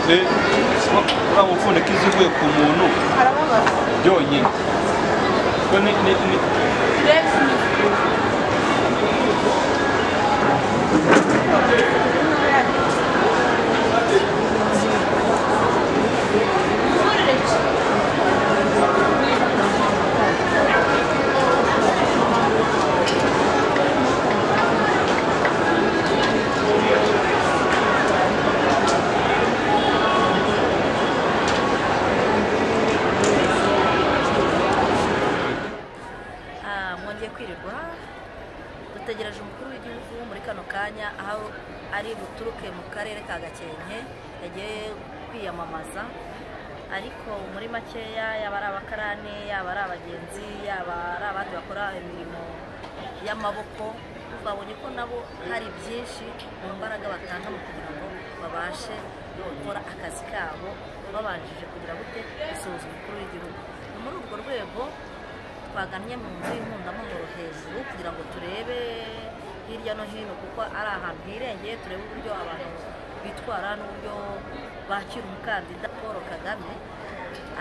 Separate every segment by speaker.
Speaker 1: uriya mupfundikizo uvuye ku muntu
Speaker 2: arababaza
Speaker 1: byonyine Ko ni- ni- ni-
Speaker 2: Rex ni
Speaker 3: Ah, mwongeye kwirirwa dutegereje umukuru w'igihugu muri kano kanya aho ari buturuke mu karere ka gakenke yagiye kwiyamamaza ariko muri makeya yaba ari abakarani yaba ari abagenzi yaba ari abandi bakora imirimo y'amaboko twabonye ko nabo hari byinshi mu mbaraga batanga mu kugira ngo babashe gukora akazi kabo babanjije kugira gute gusuhuza umukuru w'igihugu ni muri urwo rwego twagannye mu nzu y'inkundamuhoro hejuru kugira ngo turebe hirya no hino kuko ari ahantu hirengeye turebe uburyo abantu bitwara n'uburyo bakira umukandida paul kagame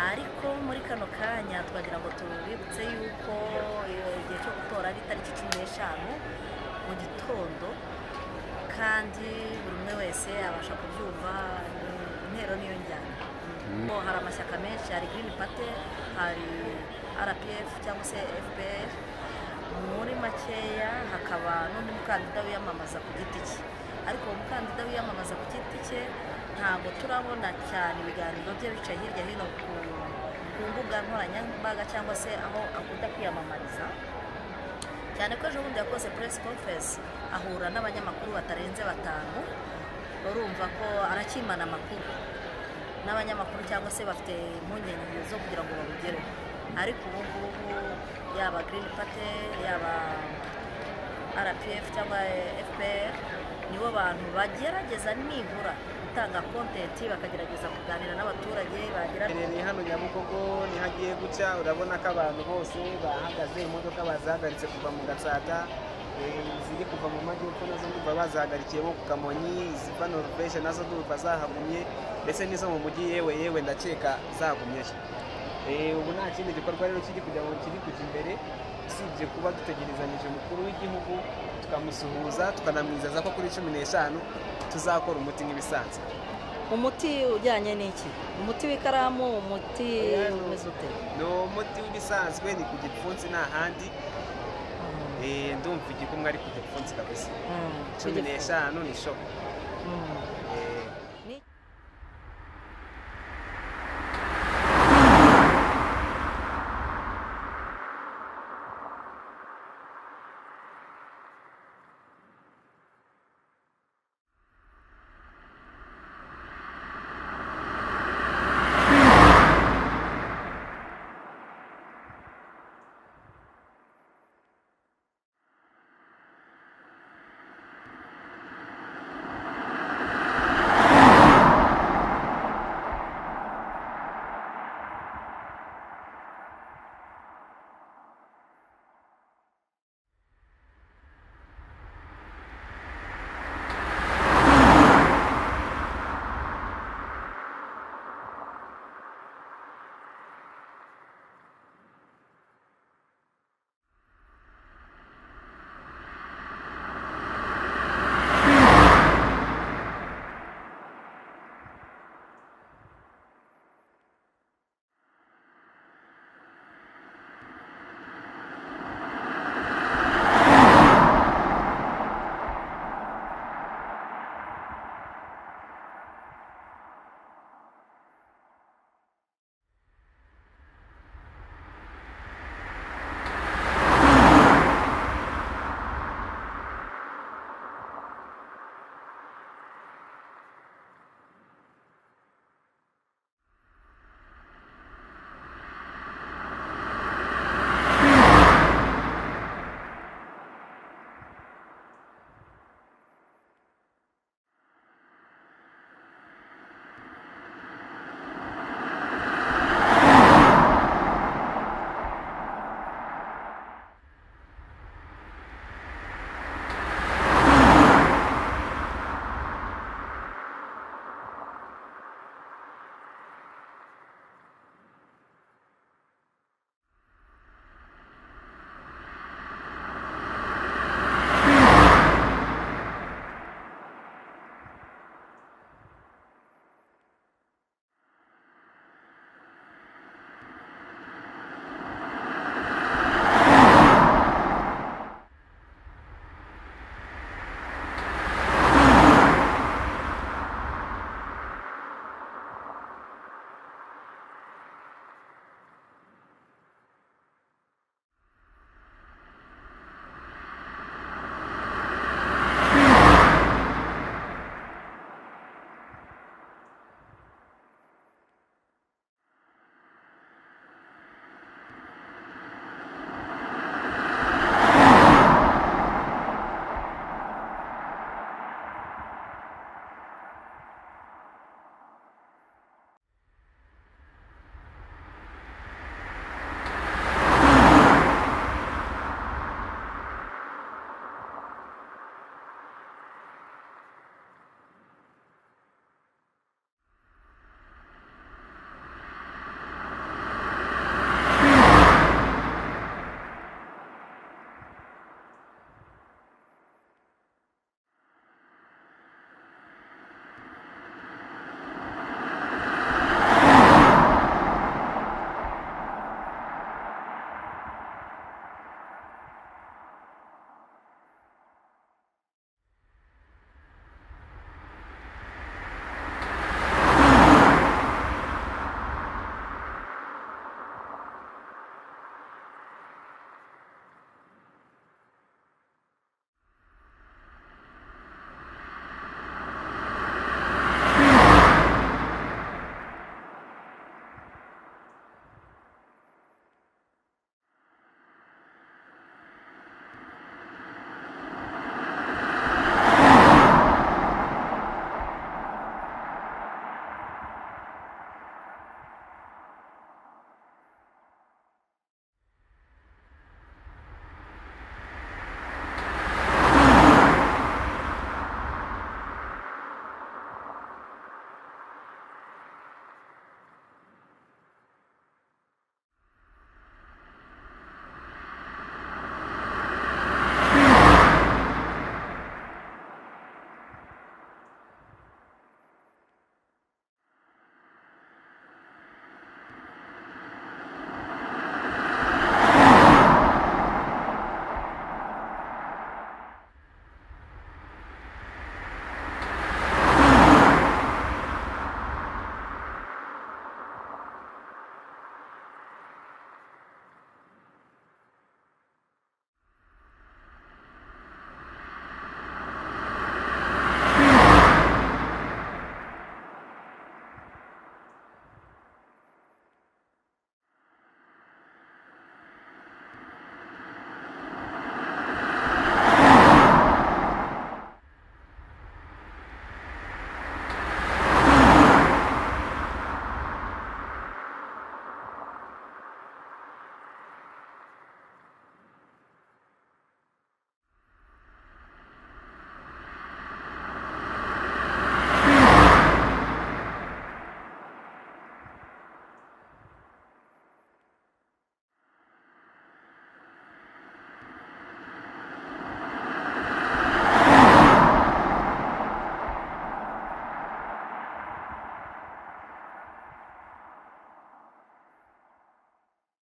Speaker 3: ariko muri kano kanya twagira ngo tubibutse yuko eh, igihe cyo gutora ari itariki cumi n'eshanu mu gitondo kandi buri umwe wese abasha kubyumva eh, intero niyo njyana Ko hari amashyaka menshi hari green party hari rpf cyangwa se fpr muri makeya hakaba n'undi mukandida wiyamamaza ku giti cye ariko uwo mukandida wiyamamaza ku giti cye ntabwo turabona cyane ibiganiro bye bicaye hirya hino ku ku mbuga nkoranyambaga cyangwa se aho akunda kwiyamamariza cyane ko ejo bundi yakoze press conference ahura n'abanyamakuru batarenze batanu urumva ko arakimana amakuru n'abanyamakuru cyangwa se bafite impungenge zo kugira ngo babugereho ariko ubu ngubu yaba green party yaba rpf cyangwa fpr nibo bantu bagerageza nibura gutanga kontenti bakagerageza kuganira n'abaturage bagira
Speaker 4: ni hano nyabugogo ni hagiye gutya urabona ko abantu bose bahagaze imodoka bazihagaritse kuva mu gatsata eh, iziri kuva mu majyepfo nazo ndumva bazihagarikiye bo ku kamonyi iziva noruveshe nazo ndumva zahagumye ndetse n'izo mu mujyi yewe yewe ndakeka zagumyeyo Eh, ubu nta kindi gikorwa rero kiri kugira ngo kiri kujya imbere usibye kuba dutegerezanyije umukuru w'igihugu tukamusuhuza tukanamwizeza ko kuri cumi n'eshanu tuzakora umuti nk'ibisanzwe
Speaker 3: umuti ujyanye n'iki umuti w'ikaramu umuti umeze ute
Speaker 4: ni umuti w'ibisanzwe ni ku gipfunsi nta handi Eh, ndumva igikumwe ari ku gipfunsi kabisa
Speaker 3: Mm,
Speaker 4: cumi n'eshanu ni shopu
Speaker 3: mm.
Speaker 4: Eh,